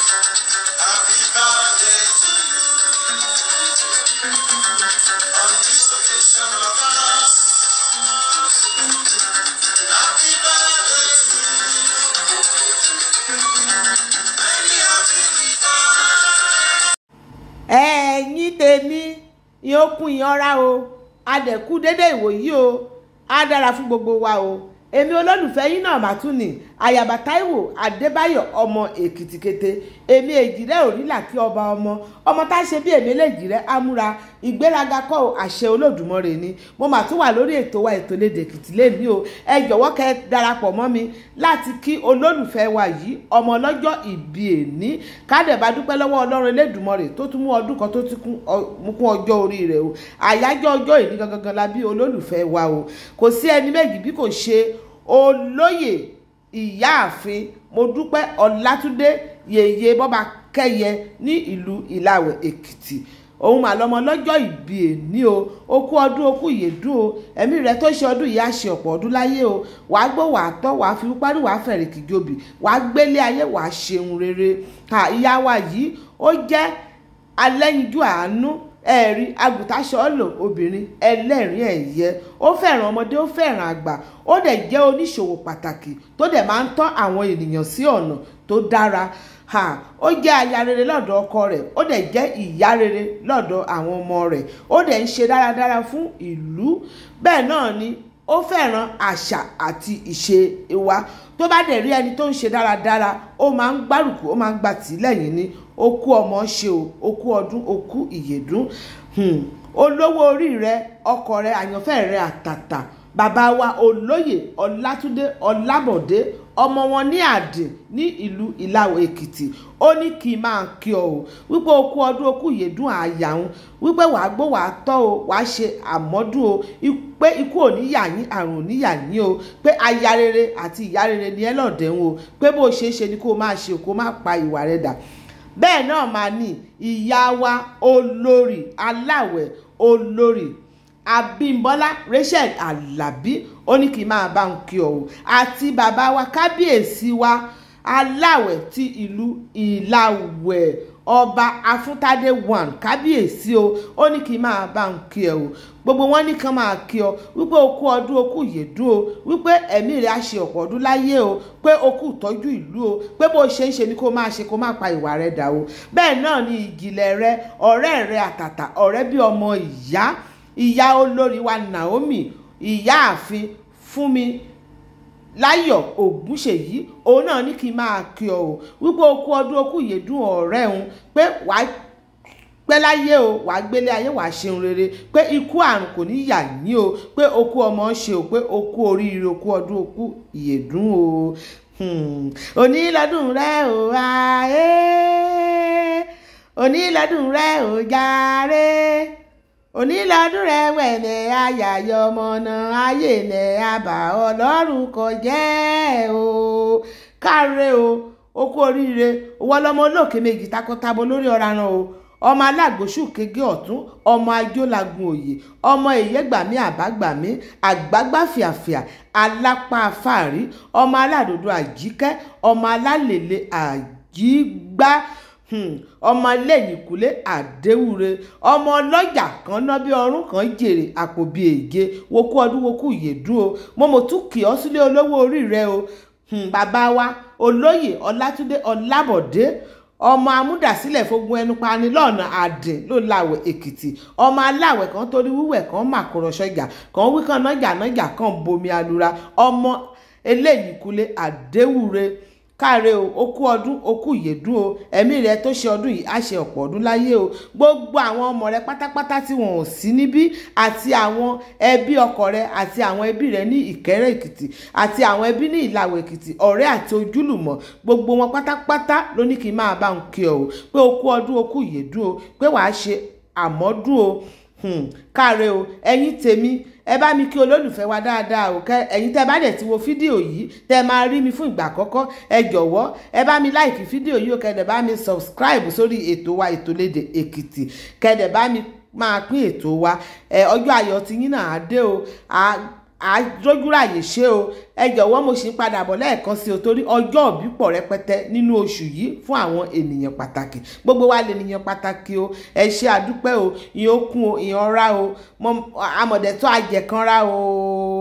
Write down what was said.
Happy birthday to you. On this occasion of ours. Happy birthday to you. Many happy returns. ẹ̀yin tèmi ìyókùn ìyanra o adẹ̀kú dédé ìwòyí o á dára fún gbogbo wa o èmi olólùfẹ́ yín náà mà tún ní àyàbá táíwò adébáyọ̀ ọmọ èkìtìkété èmi èjìrẹ́ òrìlà kí ọba ọmọ ọmọ tá a ṣe bí èmi lèjìrẹ́ amúra ìgbéraga kọ́ ò, àṣẹ olódùmarè ni mo mà tún wà lórí ètò wa ètò lédè èkìtì lẹ́ni o ẹ jọ̀wọ́ kẹ́ ẹ darapọ̀ mọ́ mi láti kí olólùfẹ́ wa yìí ọmọ ọlọ́jọ́ ìbí èní kádẹ̀bá dúpẹ́ lọ́wọ́ ọlọ́run elédùmarè tó tún mú ọdún kan tó ti kún ọ- mú kún ọjọ́ orí rẹ̀ o àyájọ́ ọjọ́ ìní gangan la bí olólùfẹ́ wa o kò sí ẹni méjì bí kò ṣe olóyè ìyáàfin mo dúpẹ́ ọlátúndé yèyé bọ́ba kẹ́yẹ ní ìlú ìlàwẹ̀ èkìtì òun mà lọmọ lọ́jọ́ ìbí èní o ó kú ọdún ó kú ìyèdún o ẹ̀mí rẹ̀ tó ṣe ọdún yìí á ṣe ọ̀pọ̀ ọdún láyé o wàá gbó wàá tọ́ wàá fi parí wàá fẹ̀rẹ̀ kìjọbì wàá gbélé ayé wàá ṣeun rere ha ìyá wa yìí ó jẹ́ alẹ́yinjú àánú ẹ̀rí agùntàṣọ́lò obìnrin ẹlẹ́rìn ẹ̀yẹ ó fẹ́ràn ọmọdé ó fẹ́ràn àgbà ó dẹ̀ jẹ́ oníṣòwò pàtàkì tó dẹ̀ máa ń tọ́ àwọn ènìyàn sí ọ̀nà tó dára ha ó jẹ́ aya rere lọ́dọ̀ ọkọ rẹ̀ ó dẹ̀ jẹ́ ìyá rere lọ́dọ̀ àwọn ọmọ rẹ̀ ó dẹ̀ ń ṣe dáradára fún ìlú bẹ́ẹ̀ náà ni ó fẹ́ràn àṣà àti ìṣe wa tó bá dẹ̀ rí ẹni tó ń ṣe dáradára ó máa ń gbárùkù ó máa ń gbà tí lẹ́yìn ni ó kú ọmọ ṣe o ó kú ọdún ó kú ìyèdún Hmm. olówó orí rẹ ọkọ rẹ àyànfẹ́ rẹ àtàtà bàbá wa olóyè ọlátúndé ọlábọ̀dé ọmọ wọn ní àdìn ní ìlú ìlàwọ̀ èkìtì ó ní kí n máa kí ọ o wípé o kú ọdún o kú ìyèdún àyà ń wípé wàá gbó wàá tọ́ o wàá ṣe àmọ́dún o i- pé ikú ò ní yà yín àrùn ò ní yà yín o pé aya rere àti ìyá rere ni ẹ lọ́ọ̀dẹ̀ ń o pé bó ṣe é ṣe ni kó o máa ṣe o kó o má pa ìwà rẹ dà bẹ́ẹ̀ náà máa ní ìyá wa olórí aláwẹ̀ olórí abímbọ́lá rachel alábí ó ní kí n máa bá ń kí ọ o àti bàbá wa kábíyèsí wa aláwẹ̀ ti ìlú ìlàwẹ̀ ọba afúntádé one kábíyèsí o ó ní kí n máa bá ń kí ẹ o gbogbo wọn ní kàn máa kí ọ wípé o kú ọdún o kú ìyèdún o wípé ẹ̀mí rẹ̀ á ṣe ọ̀pọ̀ ọdún láyé o pé o kú ìtọ́jú ìlú o pé bó ṣe ń ṣe ni kó máa ṣe kó má pa ìwà rẹ̀ dà o bẹ́ẹ̀ náà ni ìjìnlẹ̀ rẹ ọ̀rẹ́ rẹ àtàtà ọ̀rẹ́ bí ọmọ ìyá ìyá olórí wa Naomi ìyáàfin Fúnmi láyọ̀ ògúnṣèyí òun náà ní kí n máa kí ọ o wípé o kú ọdún o kú ìyèdún ọ̀rẹ́ òun pé wàá pẹ́ láyé o wàá gbélé ayé wàá ṣeun rere pé ikú àrùn kò ní yà yín o pé o kú ọmọ ṣe o pé o kú oríire o kú ọdún o kú ìyèdún o Hmm. òní lọ́dún rẹ o ayé òní lọ́dún rẹ o jàre òní lọ́dún rẹ wẹ̀nẹ̀ ayàyọ̀ ọmọ náà ayé nẹ̀ àbá ọlọ́run kò jẹ́ o káre o o kú oríire owó ọlọ́mọ olóòkè méjì takọtabo lórí ọ̀ranà o ọmọ alágbòsù kége ọ̀tún ọmọ ajólàgùn òye ọmọ ìyẹ́gbàmí àbágbàmí àgbágbá fìàfìà alápá afáàrí ọmọ aládòdó àjíkẹ́ ọmọ alálèlè àjígbá Hmm, ọmọ lẹ́yìnkùlé àdéwúre ọmọ ọlọ́jà kan ná bí ọrún kan jèrè àpò bíi èje wokú ọdún wokú ìyèdún o mo mọ̀ tún kì ọ́ sílé olówó orí rẹ o Hmm, bàbá wa olóyè ọlátúndé ọlábọ̀dé ọmọ amúdàsílẹ̀ fogun ẹnu pani lọ́nà àdìn ló láwẹ̀ èkìtì ọmọ aláwẹ̀ kan torí wíwẹ̀ kan màkúrọ̀ sọ́jà kan wí kan nájà nájà kan bomi alura ọmọ eléyìíkulé àdéwúre káre o ó kú ọdún ó kú ìyèdún o ẹ̀mí rẹ tó ṣe ọdún yìí á ṣe ọ̀pọ̀ ọdún láyé o gbogbo àwọn ọmọ rẹ pátápátá tí wọn ò sí níbí àti àwọn ẹbí ọkọ rẹ àti àwọn ẹbí rẹ ní ìkẹ́rẹ́ èkìtì àti àwọn ẹbí ní ìlàwọ̀ èkìtì ọ̀rẹ́ àti ojúlùmọ̀ gbogbo wọn pátápátá ló ní kí n máa bá ń kí ọ o pé ó kú ọdún ó kú ìyèdún o pé wàá ṣe àmọ́dún o hmm, káre o ẹ̀yin tèmi ẹ bá mi kí olólùfẹ́ wa dáadáa o kẹ ẹ̀yin tẹ́ bá dẹ̀ ti wo fídíò yìí tẹ́ máa rí mi fún ìgbà àkọ́kọ́ ẹ jọ̀wọ́ ẹ bá mi láìkí fídíò yìí o kẹ́dẹ̀ bá mi subscribe sórí ètò wa ètò lédè èkìtì kẹ́dẹ̀ bá mi máa pín ètò wa ẹ ọjọ́ ayọ̀ ti yín náà á dé o àjójúráyè ṣe o ẹ jọ̀wọ́ mo sì ń padà bọ̀ lẹ́ẹ̀kan sí o torí ọjọ́ òbí pọ̀ rẹpẹtẹ nínú oṣù yìí fún àwọn ènìyàn pàtàkì gbogbo wa lè nìyàn pàtàkì o ẹ ṣe àdúpẹ́ o ìyẹn okun o ìyẹn ọ̀rá o amọ̀dẹ̀tọ́ àjẹkànra o.